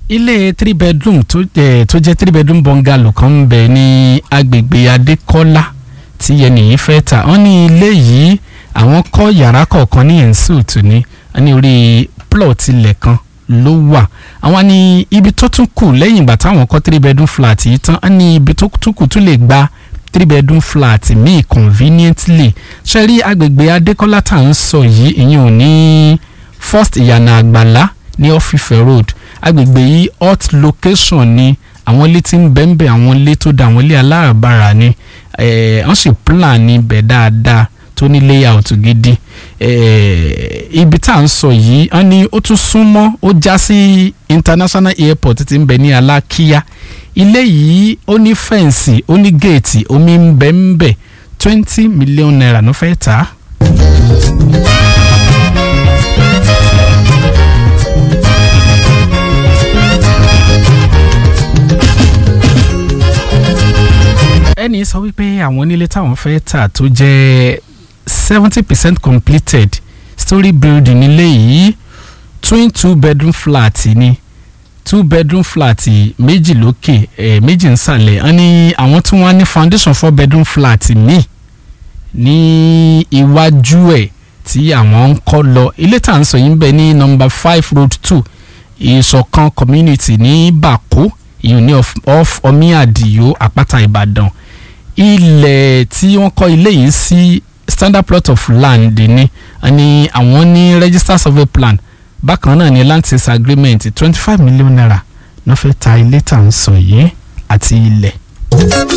ilé three bedroom tó eh, tó jẹ́ three bedroom bungalow kan ń bẹ ní agbègbè adékọ́lá tí ẹnìyí fẹ́ tà wọ́n ní ilé yìí àwọn kọ́ yàrá kọ̀ọ̀kan ní insult ní ní orí plot ilẹ̀ kan ló wà àwọn ní ibi tó tún kù lẹ́yìn ìgbà táwọn kọ́ three bedroom flat yìí tán wọ́n ní ibi tó tún kù tún lè gba three bedroom flat míì conveniently ṣe rí agbègbè adékọ́lá tá à ń sọ yìí ìyẹn ò ní first ìyànà àgbàlá ní ọ́fífẹ́ road agbègbè yìí hot location ni àwọn ilé tí ń bẹ́ńbẹ́ àwọn ilé tó da àwọn ilé aláràbarà ni eh, wọ́n sì plan níbẹ̀ dáadáa tó ní layout gidi eh, ibi tá à ń sọ yìí wọ́n ní ó tún súnmọ́ ó já sí international airport tí ń bẹ ní alákíá ilé yìí ó ní fẹ́ǹsì ó ní géètì omi ń bẹ ń bẹ twenty million naira ló fẹ́ tà á. ẹni sọ wípé àwọn onílé táwọn fẹ́ tà tó jẹ́ seventy percent completed story building nílé yìí twin two bedroom flat ni two bedroom flat méjì lókè eh, méjì nsàlẹ̀ wọ́n ní àwọn tí wọ́n ní foundation four bedroom flat míì ní iwájú ẹ̀ tí àwọn ń kọ́ lọ ilé tá à ń sọ yìí ń bẹ ní number five road two ìṣọ̀kan community ní bàkó ìyún ní off omi àdìyó àpáta ìbàdàn ilẹ̀ tí wọ́n kọ́ ilé yìí sí standard plot of land ni ni àwọn ní register survey plan bákan náà ní land sales agreement twenty five million naira ló fẹ́ ta ilé tá à ń sọ yìí àti ilẹ̀.